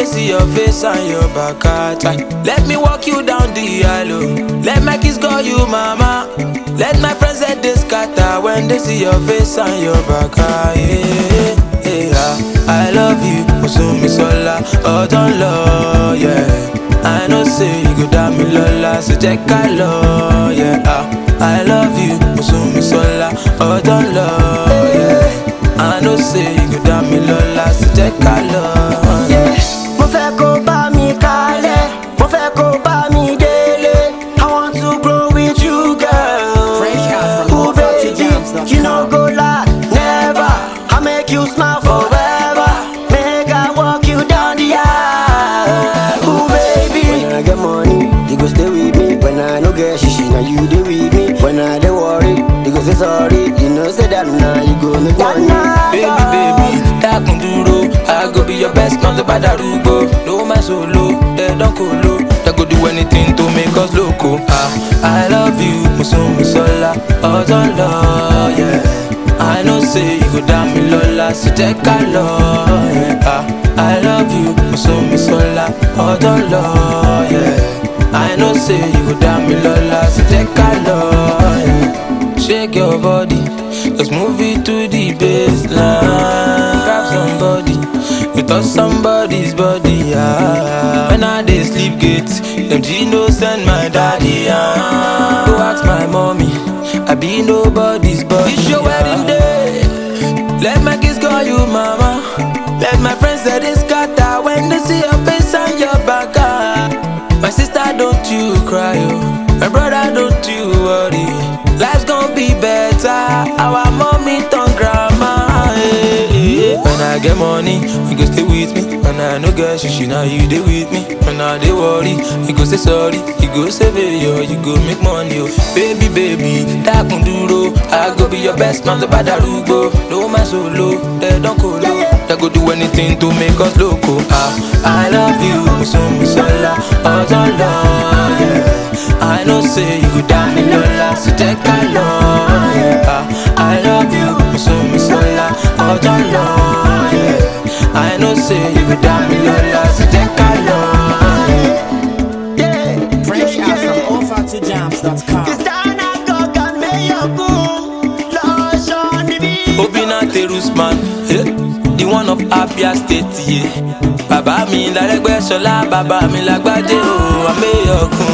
they see your face and your back at Let me walk you down the aisle. Let my kiss go you, mama. Let my friends say they scatter when they see your face and your back at yeah, yeah, yeah. I love you, Musumi Sola, oh don't love, yeah. I know say you go down me lola, so check I love, yeah. ah. I love you, Musumi Sola, oh don't love, yeah. I know say you go down me lola, so check I love, yeah. mo fẹ́ kó bá mi kalẹ̀ mo fẹ́ kó bá mi délé i want to grow with you girl. Fresh out from Ooh, baby, OutFitJams.com. you no go lie never i make you smile forever make i walk you down the aisle. Ooh, baby. when i get money you go stay with me when i no get shishi na you dey with me when i dey worry you go say sorry you know say that na you go make money. Baby, baby, dákun dúró. I go be your best man tó bá darúgbó. No my solo, they don kolo. They go do anything to make us loco. Ah, I love you, Musumi Sola, ọ̀dọ́ lọ, yeah. I know say you go dá mi lọ́la, so jẹ́ ká lọ, yeah. Ah, I love you, Musumi Sola, ọ̀dọ́ lọ, yeah. I know say you go dá mi lọ́la, so jẹ́ ká lọ, yeah. Shake your body, let's move it to the baseline. Grab somebody, you touch somebody's body. Ah. When I dey sleep gate, them G no send my daddy. Ah. Go ask my mommy, I be nobody's body. It's your wedding day, let my kids call you mama. Let my friends say they scatter when they see your face and your back. Ah. My sister, don't you cry, oh. My brother, don't you worry. Life's gonna be better. Our mommy turn grandma. eh, eh. When I get money, you go stay with me. When I no get shishi, now you dey with me. When I dey worry, you go say sorry. You go save it, yo. You go make money, oh. Baby, baby, dákun dúró. I go be your best man, tó bá darúgbó. No my solo, they don't colo. They go do anything to make us loco. Ah, I love you, Musumi Sola, ọ̀dọ́ lọ, yeah. I know say you go down me lola, so take a love, yeah. Ah, I love you, Musumi Sola, ọ̀dọ́ lọ, yeah. I know say you go down me lola, so take a love, yeah. Yeah, Fresh yeah, out from yeah. OverToJams.com. Kristana Gogan Mayogun, Lush on the beat. Obina Terusman, eh, the one of Abia State, yeah. Bàbá mi lárẹ́gbẹ́ ṣọlá, bàbá mi lágbádé o, àmẹ́yọkùn.